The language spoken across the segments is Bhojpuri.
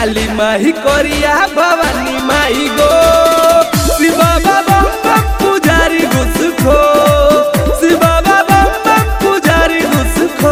काली माही करिया भवानी माई गो शिव बाबा बम बम पुजारी घुस खो शिव बाबा बम बम पुजारी घुस खो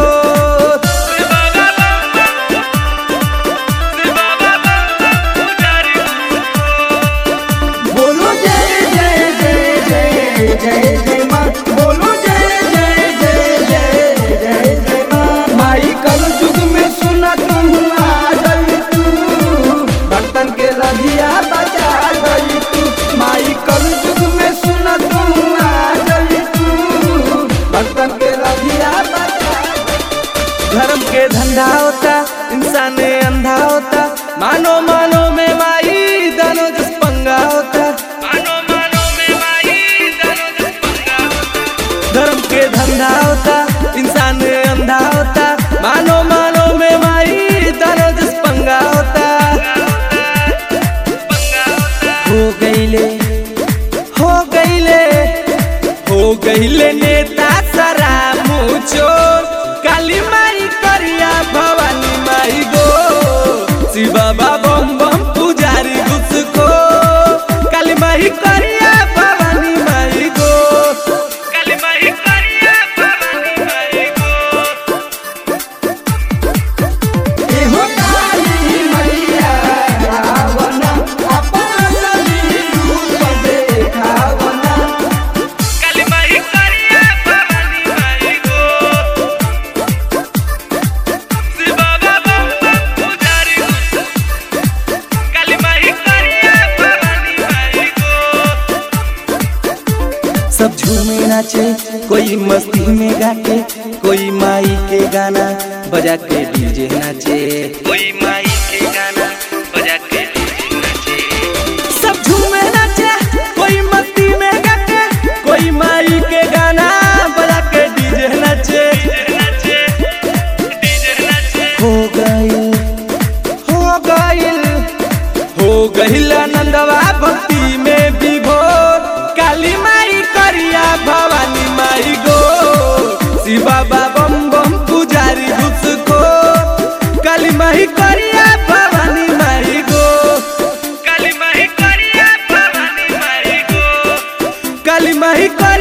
बोलो जय जय जय जय जय जय माँ बोलो जय जय जय जय जय जय माँ माई कल युग में सुना तुम आ गई तू भक्तन के रधिया बचा गई तू माई कल युग में सुना तुम आ गई तू भक्तन के रधिया बचा धर्म के धंधा होता इंसान अंधा होता मानो मानो में माई दानो जस पंगा होता मानो मानो में माई दानो जस पंगा होता धर्म के धंधा होता इंसान अंधा होता मानो मानो में माई दानो जस पंगा होता हो गईले हो गईले हो गईले नेता सारा मुचोर काली माई करिया भवानी माई गो शिव बाबा बम बम पुजारी घुसखो काली माई करिया भवानी माई गो काली माई करिया भवानी माई गो एहो काली मैया रावण अपन रूप देखावना काली माई करिया भवानी माई गो शिव बाबा बम बम पुजारी घुसखो काली माई करिया भवानी माई गो सब झूमे नाचे कोई मस्ती में गाके कोई माई के गाना बजा के डीजे नाचे कोई माई के गाना बजा के डीजे नाचे सब झूमे नाचे कोई मस्ती में गाके कोई माई के गाना बजा के डीजे नाचे हो गइल हो गइल हो गइल आनंदवा भक्ति में विभोर काली माई करिया भवानी माई गो शिव बाबा बम बम पुजारी घुसखो काली माई करिया भवानी माई गो काली माई करिया भवानी माई गो काली माई कर